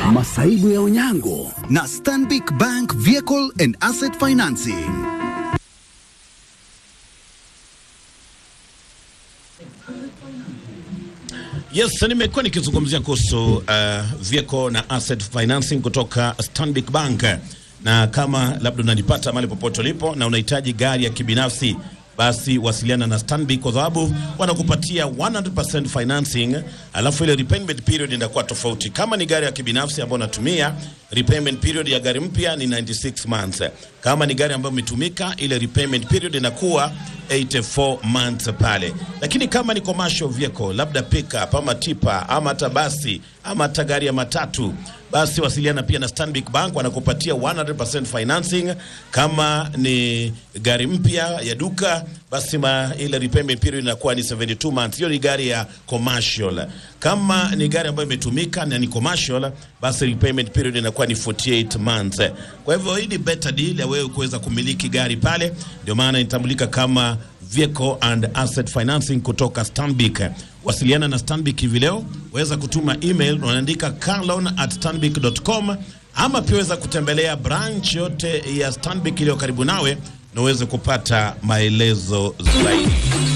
masaibu ya unyango na Stanbic Bank Vehicle and Asset Financing. Yes, nimekuwa nikizungumzia kuhusu uh, vehicle na asset financing kutoka Stanbic Bank, na kama labda unanipata mahali popote ulipo na unahitaji gari ya kibinafsi basi wasiliana na Stanbic kwa sababu wanakupatia 100% financing, alafu ile repayment period inakuwa tofauti. Kama ni gari ya kibinafsi ambayo unatumia, repayment period ya gari mpya ni 96 months. Kama ni gari ambayo imetumika, ile repayment period inakuwa 84 months pale. Lakini kama ni commercial vehicle, labda pickup ama tipa ama hata basi ama hata gari ya matatu basi wasiliana pia na Stanbic Bank, wanakupatia 100% financing. Kama ni gari mpya ya duka, basi ma, ile repayment period inakuwa ni 72 months. Hiyo ni gari ya commercial. Kama ni gari ambayo imetumika na ni commercial, basi repayment period inakuwa ni 48 months. Kwa hivyo hii ni better deal ya wewe kuweza kumiliki gari pale, ndio maana inatambulika kama vehicle and asset financing kutoka Stanbic. Wasiliana na Stanbic hivi leo, waweza kutuma email, unaandika carloan at stanbic.com, ama pia waweza kutembelea branch yote ya Stanbic iliyo karibu nawe na uweze kupata maelezo zaidi.